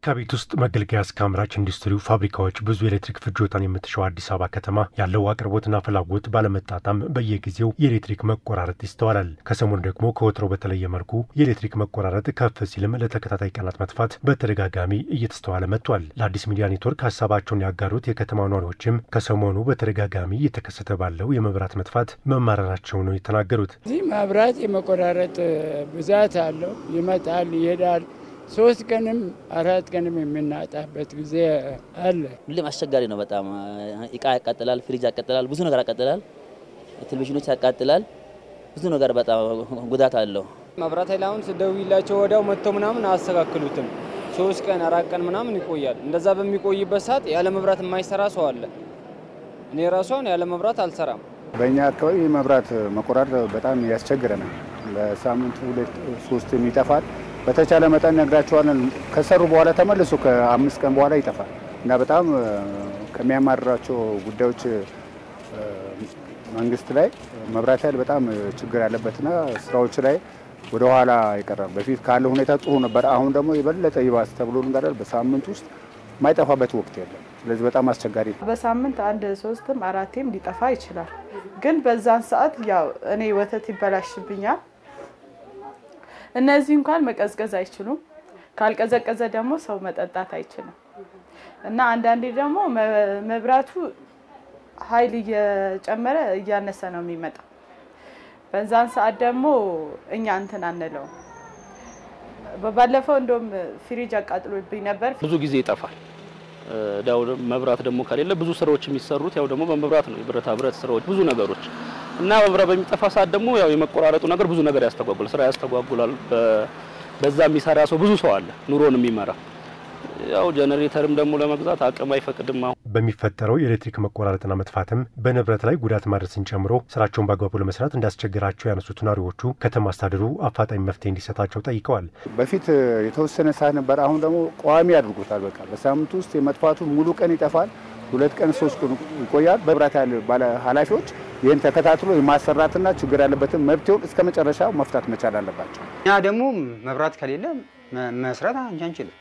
ከቤት ውስጥ መገልገያ እስከ አምራች ኢንዱስትሪው ፋብሪካዎች ብዙ የኤሌክትሪክ ፍጆታን የምትሸው አዲስ አበባ ከተማ ያለው አቅርቦትና ፍላጎት ባለመጣጣም በየጊዜው የኤሌክትሪክ መቆራረጥ ይስተዋላል። ከሰሞኑ ደግሞ ከወትሮ በተለየ መልኩ የኤሌክትሪክ መቆራረጥ ከፍ ሲልም ለተከታታይ ቀናት መጥፋት በተደጋጋሚ እየተስተዋለ መጥቷል። ለአዲስ ሚዲያ ኔትወርክ ሀሳባቸውን ያጋሩት የከተማ ነዋሪዎችም ከሰሞኑ በተደጋጋሚ እየተከሰተ ባለው የመብራት መጥፋት መማረራቸው ነው የተናገሩት። እዚህ መብራት የመቆራረጥ ብዛት አለው። ይመጣል፣ ይሄዳል ሶስት ቀንም አራት ቀንም የምናጣበት ጊዜ አለ። ሁሌም አስቸጋሪ ነው። በጣም እቃ ያቃጥላል፣ ፍሪጅ ያቃጥላል፣ ብዙ ነገር ያቃጥላል፣ ቴሌቪዥኖች ያቃጥላል። ብዙ ነገር በጣም ጉዳት አለው። መብራት ኃይል አሁን ስደውይላቸው ወዲያው መጥተው ምናምን አያስተካክሉትም። ሶስት ቀን አራት ቀን ምናምን ይቆያል። እንደዛ በሚቆይበት ሰዓት ያለ መብራት የማይሰራ ሰው አለ። እኔ ራሷን ያለ መብራት አልሰራም። በእኛ አካባቢ የመብራት መቆራረጥ በጣም ያስቸግረናል። በሳምንት ሁለት ሶስት ይጠፋል። በተቻለ መጠን ነግራቸዋለን። ከሰሩ በኋላ ተመልሶ ከአምስት ቀን በኋላ ይጠፋል እና በጣም ከሚያማርራቸው ጉዳዮች መንግስት ላይ መብራት ኃይል በጣም ችግር ያለበትና ስራዎች ላይ ወደ ኋላ ይቀራል። በፊት ካለ ሁኔታ ጥሩ ነበር። አሁን ደግሞ የበለጠ ይባስ ተብሎ ልንጋዳል በሳምንት ውስጥ የማይጠፋበት ወቅት የለም። ስለዚህ በጣም አስቸጋሪ ነው። በሳምንት አንድ ሶስትም አራቴም ሊጠፋ ይችላል። ግን በዛን ሰዓት ያው እኔ ወተት ይበላሽብኛል እነዚህ እንኳን መቀዝቀዝ አይችሉም። ካልቀዘቀዘ ደግሞ ሰው መጠጣት አይችልም እና አንዳንዴ ደግሞ መብራቱ ኃይል እየጨመረ እያነሰ ነው የሚመጣው። በዛን ሰዓት ደግሞ እኛ እንትን አንለው። ባለፈው እንደውም ፍሪጅ አቃጥሎብኝ ነበር። ብዙ ጊዜ ይጠፋል። ያው መብራት ደግሞ ከሌለ ብዙ ስራዎች የሚሰሩት ያው ደግሞ በመብራት ነው። የብረታ ብረት ስራዎች ብዙ ነገሮች እና መብራት በሚጠፋ ሰዓት ደግሞ ያው የመቆራረጡ ነገር ብዙ ነገር ያስተጓጉላል፣ ስራ ያስተጓጉላል። በዛ የሚሰራ ሰው ብዙ ሰው አለ ኑሮን የሚመራ ያው ጀነሬተርም ደግሞ ለመግዛት አቅም አይፈቅድም። አሁን በሚፈጠረው የኤሌክትሪክ መቆራረጥና መጥፋትም በንብረት ላይ ጉዳት ማድረስን ጨምሮ ስራቸውን በአግባቡ ለመስራት እንዳስቸገራቸው ያነሱት ነዋሪዎቹ ከተማ አስተዳደሩ አፋጣኝ መፍትሄ እንዲሰጣቸው ጠይቀዋል። በፊት የተወሰነ ሰዓት ነበር፣ አሁን ደግሞ ቋሚ አድርጎታል። በቃ በሳምንት ውስጥ የመጥፋቱ ሙሉ ቀን ይጠፋል፣ ሁለት ቀን ሶስት ቀን ይቆያል። በመብራት ባለ ኃላፊዎች ይህን ተከታትሎ የማሰራትና ችግር ያለበትን መብትውን እስከ መጨረሻው መፍታት መቻል አለባቸው። እኛ ደግሞ መብራት ከሌለ መስራት አንችልም።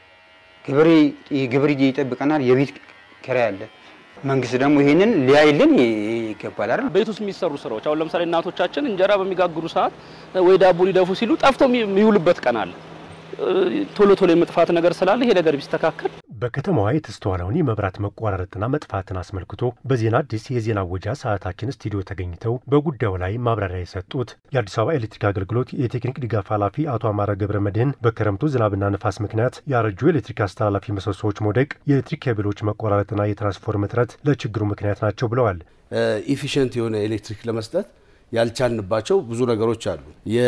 ግብር ይጠብቀናል። የቤት ኪራይ አለ። መንግስት ደግሞ ይሄንን ሊያይልን ይገባል አይደል? ቤት ውስጥ የሚሰሩ ስራዎች አሁን ለምሳሌ እናቶቻችን እንጀራ በሚጋግሩ ሰዓት ወይ ዳቦ ሊደፉ ሲሉ ጠፍተው የሚውልበት ቀን አለ። ቶሎ ቶሎ የመጥፋት ነገር ስላለ ይሄ ነገር ቢስተካከል በከተማዋ የተስተዋለውን የመብራት መቋረጥና መጥፋትን አስመልክቶ በዜና አዲስ የዜና ወጃ ሰዓታችን ስቱዲዮ ተገኝተው በጉዳዩ ላይ ማብራሪያ የሰጡት የአዲስ አበባ ኤሌክትሪክ አገልግሎት የቴክኒክ ድጋፍ ኃላፊ አቶ አማረ ገብረ መድህን በክረምቱ ዝናብና ንፋስ ምክንያት ያረጁ የኤሌክትሪክ አስተላላፊ ምሰሶዎች መውደቅ፣ የኤሌክትሪክ ኬብሎች መቆራረጥና የትራንስፎርም እጥረት ለችግሩ ምክንያት ናቸው ብለዋል። ኢፊሽንት የሆነ ኤሌክትሪክ ለመስጠት ያልቻልንባቸው ብዙ ነገሮች አሉ።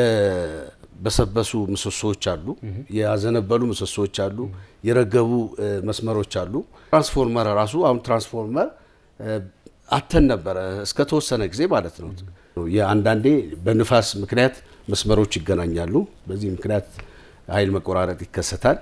የበሰበሱ ምሰሶዎች አሉ፣ ያዘነበሉ ምሰሶዎች አሉ፣ የረገቡ መስመሮች አሉ። ትራንስፎርመር ራሱ አሁን ትራንስፎርመር አተን ነበረ እስከ ተወሰነ ጊዜ ማለት ነው። የአንዳንዴ በንፋስ ምክንያት መስመሮች ይገናኛሉ። በዚህ ምክንያት ኃይል መቆራረጥ ይከሰታል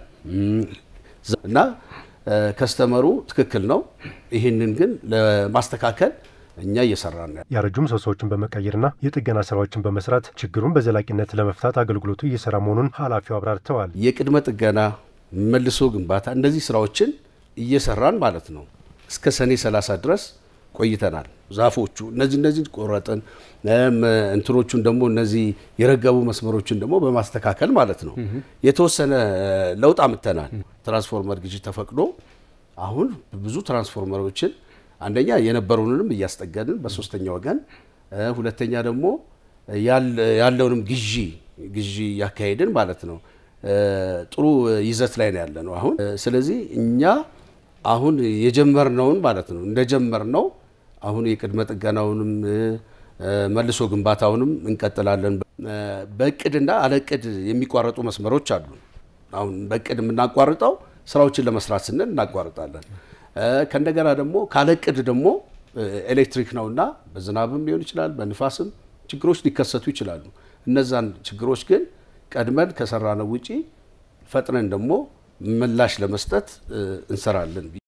እና ከስተመሩ ትክክል ነው። ይህንን ግን ለማስተካከል እኛ እየሰራን ነው። ያረጁ ምሰሶዎችን በመቀየርና የጥገና ስራዎችን በመስራት ችግሩን በዘላቂነት ለመፍታት አገልግሎቱ እየሰራ መሆኑን ኃላፊው አብራርተዋል። የቅድመ ጥገና፣ መልሶ ግንባታ እነዚህ ስራዎችን እየሰራን ማለት ነው። እስከ ሰኔ 30 ድረስ ቆይተናል። ዛፎቹ እነዚህ እነዚህ ቆረጥን፣ እንትኖቹን ደግሞ እነዚህ የረገቡ መስመሮችን ደግሞ በማስተካከል ማለት ነው የተወሰነ ለውጥ አምጥተናል። ትራንስፎርመር ግዢ ተፈቅዶ አሁን ብዙ ትራንስፎርመሮችን አንደኛ የነበሩንንም እያስጠገንን በሶስተኛ ወገን፣ ሁለተኛ ደግሞ ያለውንም ግዢ ግዢ እያካሄድን ማለት ነው። ጥሩ ይዘት ላይ ነው ያለ ነው አሁን። ስለዚህ እኛ አሁን የጀመርነውን ማለት ነው እንደጀመርነው አሁን የቅድመ ጥገናውንም መልሶ ግንባታውንም እንቀጥላለን። በእቅድና አለቅድ የሚቋረጡ መስመሮች አሉ። አሁን በእቅድ የምናቋርጠው ስራዎችን ለመስራት ስንል እናቋርጣለን። ከእንደገና ደግሞ ካለቅድ ደግሞ ኤሌክትሪክ ነውና በዝናብም ሊሆን ይችላል፣ በንፋስም ችግሮች ሊከሰቱ ይችላሉ። እነዛን ችግሮች ግን ቀድመን ከሰራነው ውጪ ፈጥነን ደግሞ ምላሽ ለመስጠት እንሰራለን።